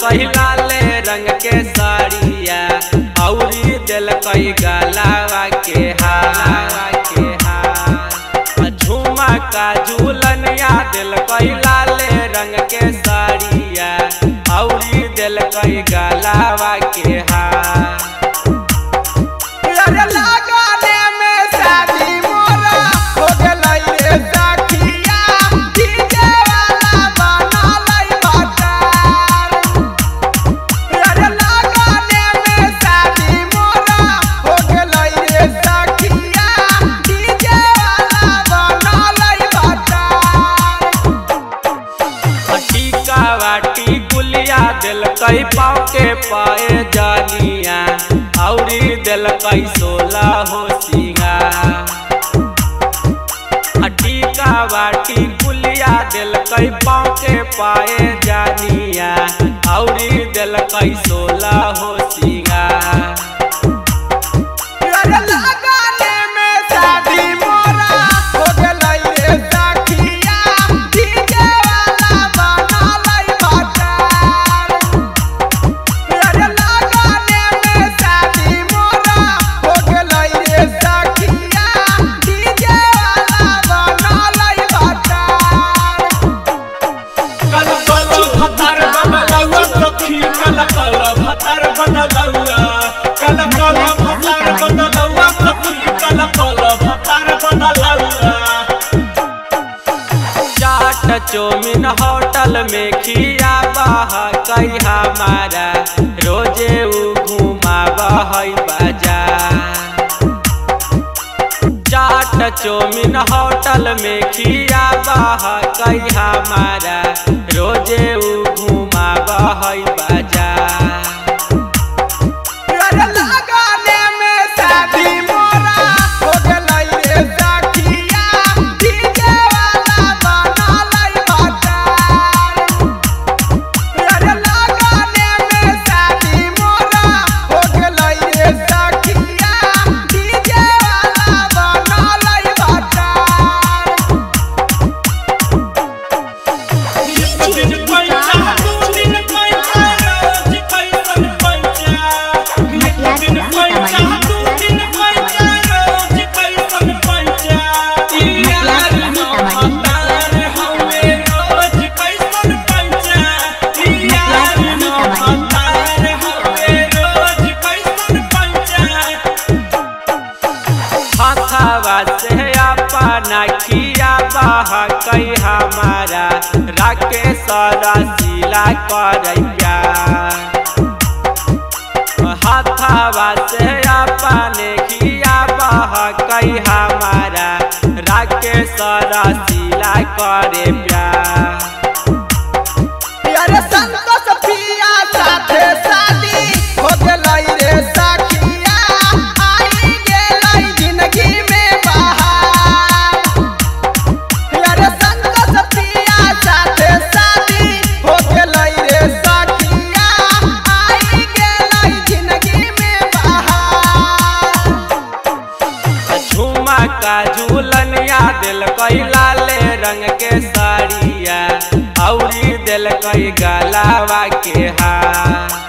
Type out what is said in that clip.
कई लाले रंग के साड़िया औरी दिल कई गलावा के हालावा के हार झुमा का झूलनिया दिल कई लाले रंग के साड़िया औरी दिल कई गलावा के हार अरे लगाने में शादी मोरा हो गइल रे सखिया डीजे वाला बना लई बाजार अरे लगाने में शादी मोरा हो गइल रे सखिया डीजे वाला बना लई बाजार टीका वाटी गुलिया दिल कई पाँव के पाए जानिया औरी दिल कई सोला हो सिंगा टीका वाटी गुलिया दिल कई पाँव के पाए जानिया औरी दिल कई सोला हो सिंगा अरे लगाने में शादी मोरा हो गइल रे सखिया डीजे वाला बना लई बाजार अरे लगाने में शादी मोरा हो गइल रे सखिया डीजे वाला बना लई बाजार कल कल भतार बनलौआ सखी कल कल भतार बनलौआ कल कल भतार बनलौआ सखी कल कल भतार बनलौआ चाट चौमिन होटल में खिया बहा कई हमारा रोजे उ घुमा बहई बाजार चाट चौमिन होटल में खिया बहा कई हमारा रोजे उ घुमा बहई बाजार अरे लगाने में शादी मोरा हो गइल रे सखिया डीजे वाला बना लई बाजार अरे लगाने में शादी मोरा हो गइल रे सखिया डीजे वाला बना लई बाजार दिन पैसा दू दिन पैसा रोज पैसा पैसा दिन पैसा दू दिन पैसा रोज पैसा पैसा यार भतार हवे रोज पैसा पैसा यार भतार हवे रोज पैसा पैसा हथवा से अपना खिया बहा कई हमारा राकेश रसीला करैया हथवा से अपने खिया बहा कई हमारा राकेश रसीला करे प्यार अरे संतोष पिया साथे शादी हो गइल रे सखिया आई गेलै जिंदगी में बहार अरे संतोष पिया साथे शादी हो गइल रे सखिया आई गेलै जिंदगी में बहार झुमा का झूलनिया दिल कई लाले रंग के साड़िया औरी दिल कई गलावा के हार